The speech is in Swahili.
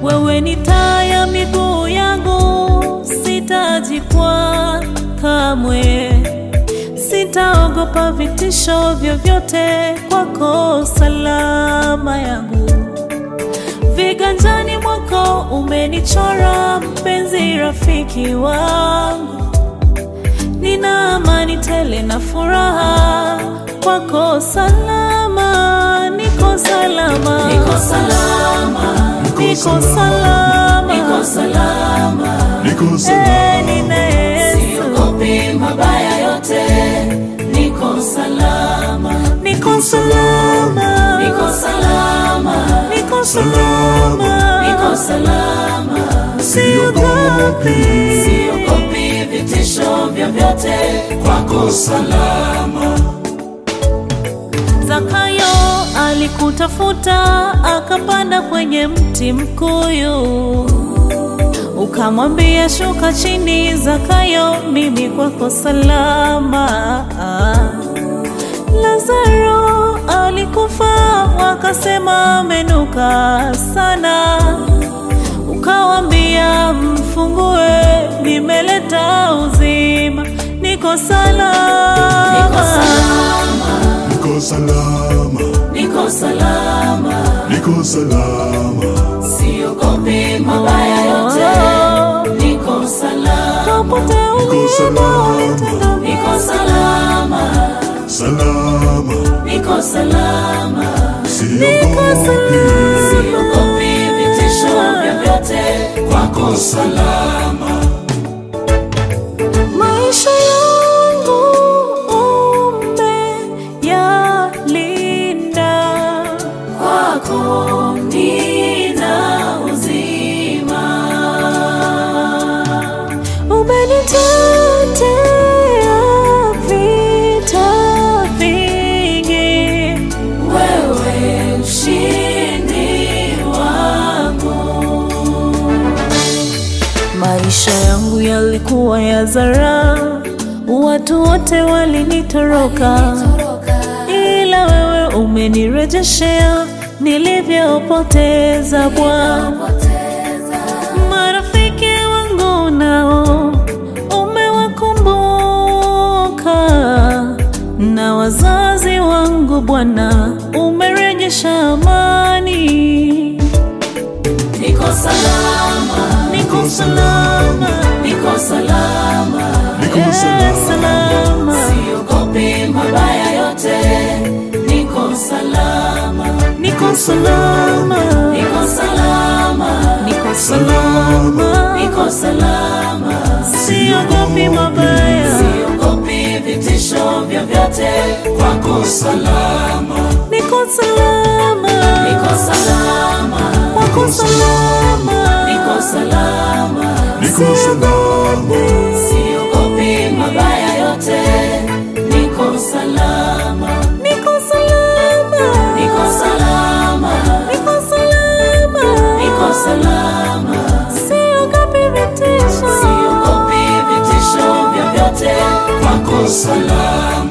wewe ni taa ya miguu yangu, sitajikwaa kamwe, sitaogopa vitisho vyovyote, kwako salama yangu. Viganjani mwako umenichora, mpenzi rafiki wangu, nina amani tele na furaha, kwako salama, niko salama, Niko salama, niko salama, niko salama, Niko Eh, salama, nina Yesu, siogopi mabaya yote, niko salama, niko salama, niko salama, niko salama, niko salama, siogopi. siogopi vitisho vyovyote, kwako salama. Zakayo alikutafuta akapanda kwenye mti mkuyu, ukamwambia shuka chini, Zakayo, mimi kwako salama. Lazaro alikufa, wakasema amenuka sana, ukawambia mfungue, nimeleta uzima, niko salama, Niko salama, Niko salama, niko salama, Niko salama, siogopi mabaya yote, niko salama, popote Niko salama, niko salama, salama, niko salama, siogopi, siogopi vitisho vyovyote, kwako salama. maisha yangu umeyalinda, kwako nina uzima, umenitetea vita vingi, wewe ushindi wangu. maisha yangu yalikuwa ya zara, watu wote walinitoroka, ila wewe umenirejeshea nilivyopoteza Bwana. Marafiki wangu nao umewakumbuka, na wazazi wangu Bwana umerejesha amani. Niko salama, Niko salama, niko salama, Niko eh, salama, salama, siogopi mabaya yote, niko salama, niko salama, niko salama, niko salama, niko salama, siogopi mabaya, siogopi vitisho vyovyote, kwako salama, niko salama, niko salama, wako salama, niko salama, Niko salama, siogopi mabaya yote, niko salama, niko salama, niko salama, niko salama, niko salama, siogopi vitisho, siogopi vitisho vyovyote, kwako salama.